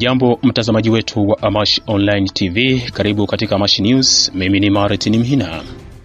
Hujambo mtazamaji wetu wa Amash Online TV, karibu katika Amash News. Mimi ni Martin Mhina.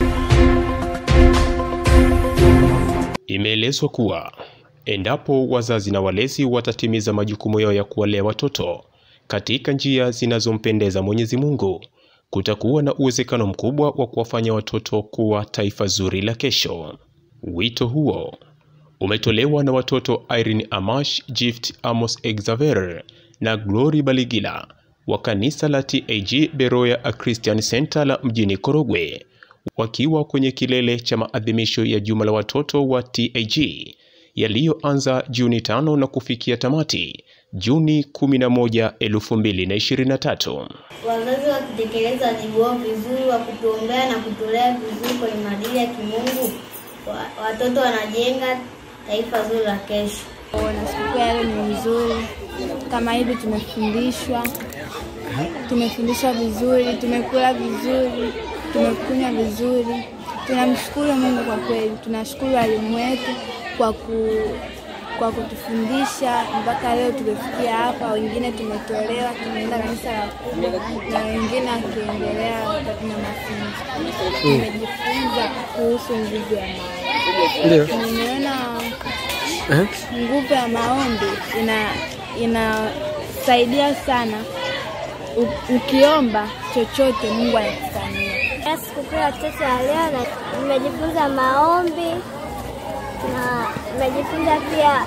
Imeelezwa kuwa endapo wazazi na walezi watatimiza majukumu yao ya kuwalea watoto katika njia zinazompendeza Mwenyezi Mungu, kutakuwa na uwezekano mkubwa wa kuwafanya watoto kuwa taifa zuri la kesho. Wito huo umetolewa na watoto Irene Amash, Gift Amos Exaver na Glory Baligila wa kanisa la TAG Beroya A Christian Center la mjini Korogwe wakiwa kwenye kilele cha maadhimisho ya juma la watoto wa TAG yaliyoanza Juni tano na kufikia tamati Juni 11, 2023. Wazazi wakitekeleza wajibu wao vizuri wa kutuombea na kutulea vizuri kwenye maadili ya kimungu, wa- watoto wanajenga taifa zuri la kesho. na sikukuu ya leo ni nzuri. Kama hivi tumefundishwa, tumefundishwa vizuri, tumekula vizuri, tumekunywa vizuri. Tunamshukuru Mungu kwa kweli, tunashukuru walimu wetu kwa ku kwa kutufundisha mpaka leo tumefikia hapa. Wengine tumetolewa, tumeenda kanisa la kubwa na wengine wakiendelea na mafunzo. Tumejifunza kuhusu nguvu ya maombi. Ndio. Nimeona Eh? nguvu ya maombi ina inasaidia sana. U, ukiomba chochote Mungu anakufanyia. Sikukuu ya watoto ya leo na nimejifunza maombi na nimejifunza pia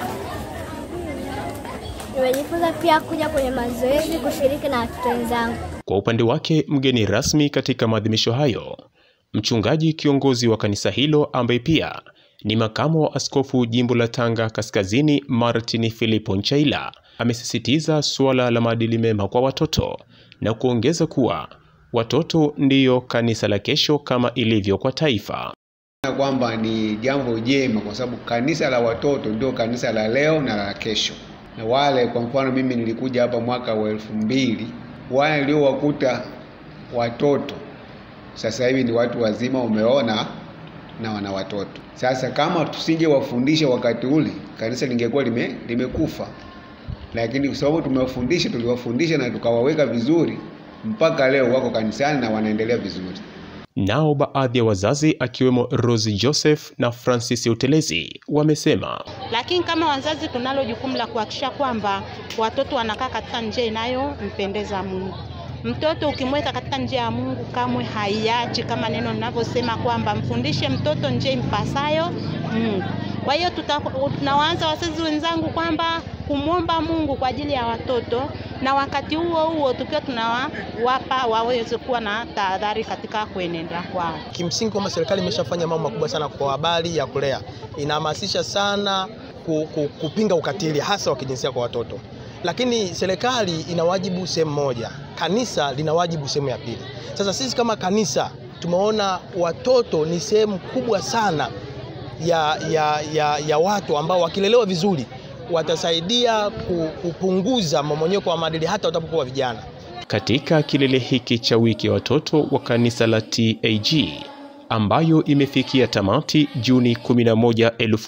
nimejifunza pia kuja kwenye mazoezi, kushiriki na watoto wenzangu. Kwa upande wake, mgeni rasmi katika maadhimisho hayo, mchungaji kiongozi wa kanisa hilo ambaye pia ni makamo wa askofu jimbo la Tanga Kaskazini, Martin Filipo Nchaila, amesisitiza suala la maadili mema kwa watoto na kuongeza kuwa watoto ndiyo kanisa la kesho kama ilivyo kwa taifa. Na kwamba ni jambo jema kwa sababu kanisa la watoto ndio kanisa la leo na la kesho. Na wale kwa mfano, mimi nilikuja hapa mwaka wa elfu mbili, wale niliowakuta watoto sasa hivi ni watu wazima, umeona, na wana watoto. Sasa kama tusingewafundisha wakati ule, kanisa lingekuwa lime, limekufa, lakini kwa sababu tumewafundisha, tuliwafundisha na tukawaweka vizuri, mpaka leo wako kanisani na wanaendelea vizuri. Nao baadhi ya wazazi akiwemo Rose Joseph na Francis Utelezi wamesema lakini kama wazazi tunalo jukumu la kuhakikisha kwamba watoto wanakaa katika njia inayompendeza Mungu. Mtoto ukimweka katika njia ya Mungu kamwe haiachi, kama neno linavyosema kwamba mfundishe mtoto njia impasayo Mungu. Kwa hiyo tuta- tunawaanza wazazi wenzangu kwamba kumwomba Mungu kwa ajili ya watoto, na wakati huo huo tukiwa tunawapa waweze kuwa na tahadhari katika kuenenda kwao. Kimsingi kwamba serikali imeshafanya mambo makubwa sana kwa habari ya kulea, inahamasisha sana ku, ku, kupinga ukatili hasa wa kijinsia kwa watoto, lakini serikali ina wajibu sehemu moja, kanisa lina wajibu sehemu ya pili. Sasa sisi kama kanisa tumeona watoto ni sehemu kubwa sana ya, ya, ya, ya watu ambao wakilelewa vizuri watasaidia ku- kupunguza mmomonyoko wa maadili hata watapokuwa vijana. Katika kilele hiki cha wiki ya watoto wa kanisa la TAG ambayo imefikia tamati Juni 11,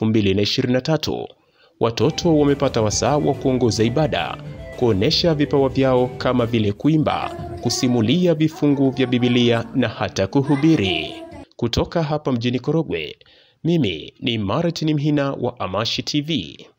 2023, watoto wamepata wasaa wa kuongoza ibada, kuonesha vipawa vyao kama vile kuimba, kusimulia vifungu vya Biblia na hata kuhubiri. Kutoka hapa mjini Korogwe, mimi ni Martin Mhina wa Amashi TV.